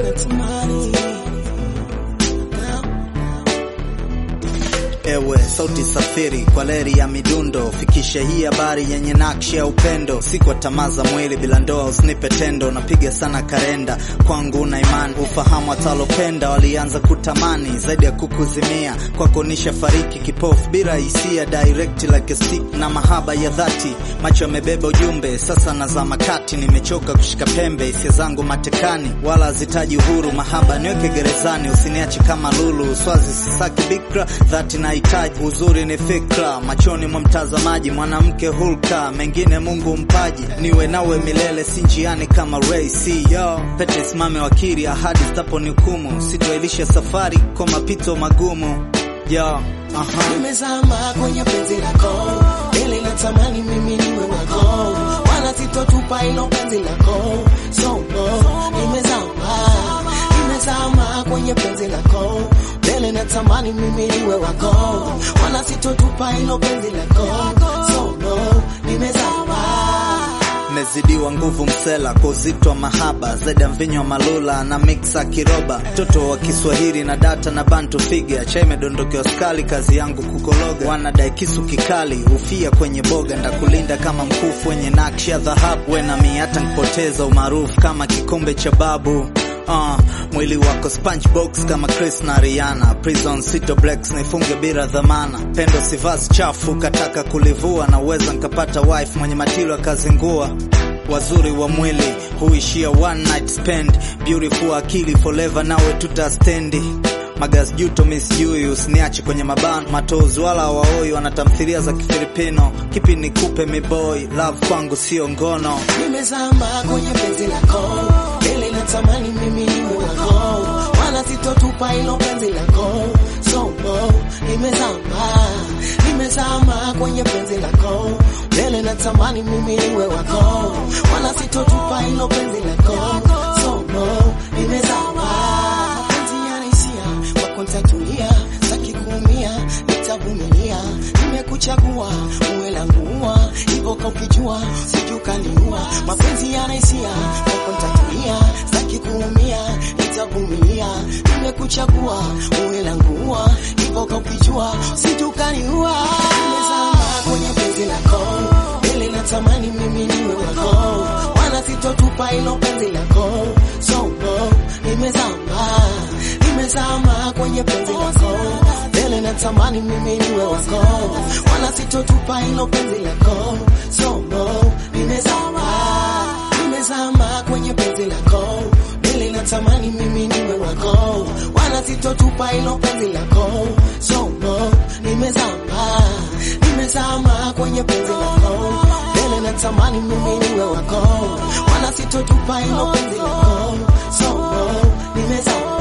natamani Ewe sauti safiri kwa leri ya midundo, fikisha hii habari yenye nakshi ya upendo. Si kwa tamaa za mwili, bila ndoa usinipe tendo. Napiga sana karenda kwangu na imani, ufahamu atalopenda walianza kutamani zaidi ya kukuzimia. Kwako nisha fariki kipofu bila hisia, direct like a stick na mahaba ya dhati. Macho yamebeba ujumbe, sasa nazama kati. Nimechoka kushika pembe, hisia zangu matekani, wala hazitaji uhuru. Mahaba niweke gerezani, usiniache kama lulu. Swazi sisaki bikra, dhati nahitaji uzuri ni fikra machoni mwa mtazamaji, mwanamke hulka, mengine Mungu mpaji. Niwe nawe milele, si njiani kama Ray C. Yo, pete simame wakili, ahadi zitaponihukumu, sitwailisha safari kwa mapito magumu. Yo, aha. Nimezama kwenye penzi lako, ili natamani mimi niwe wako, wala sitotupa hilo penzi lako. So no, nimezama, nimezama kwenye penzi lako, ili natamani mimi niwe wako, wala sitotupa hilo penzi lako. So no, nimezama. Mezidiwa nguvu msela kwa uzito wa mahaba zaidi ya mvinyo wa malula na mixa kiroba, mtoto wa Kiswahili na data na bantu figa chai imedondokewa skali, kazi yangu kukologa, wanadai kisu kikali ufia kwenye boga, ndakulinda kama mkufu wenye nakshi ya dhahabu, we nami hata nkipoteza umaarufu kama kikombe cha babu. Uh, mwili wako sponge kama Chris na Rihanna, prison sito blacks nifunge bila dhamana, pendo si vazi chafu kataka kulivua, na uweza nkapata wife mwenye matilo akazingua wazuri wa mwili huishia one night spend, beautiful akili forever, nawe tutastendi Magas juto misijui, usiniache kwenye mabano matozi, wala waoi wanatamthilia za Kifilipino. Kipi nikupe miboy, love kwangu sio ngono. Nimezama kwenye penzi lako, ili natamani mimi niwe wako, wala sitotupa hilo penzi lako. So no, nimezama, nimezama kwenye penzi lako, ili natamani mimi niwe wako, wala sitotupa hilo penzi lako. So no, nimezama. Penzi yanisia, wako nitatulia, sitaki kuumia, nitavumilia. Nimekuchagua uwe langu ua, hivyo ka ukijua sijukaniua. Mapenzi yanaisia, wako nitatulia, sitaki kuumia, nitavumilia. Nimekuchagua uwe langu ua, hivyo ka ukijua sijukaniua. Nimezama kwenye penzi lako, ili natamani mimi niwe wako, wala sitotupa hilo penzi lako. So no, nimezama, nimezama kwenye penzi lako, ili natamani mimi niwe wako, wala sitotupa hilo penzi lako. So no, nimezama, nimezama kwenye penzi lako, ili natamani mimi niwe wako, wala sitotupa hilo penzi lako. So no, nimezama, nimezama kwenye penzi lako, ili natamani mimi niwe wako, wala sitotupa hilo penzi lako. So no, nimezama.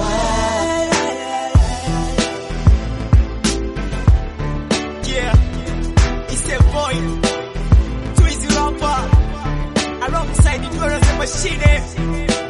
Yeah, it's a boy, Twizy Rapper, alongside the Machine.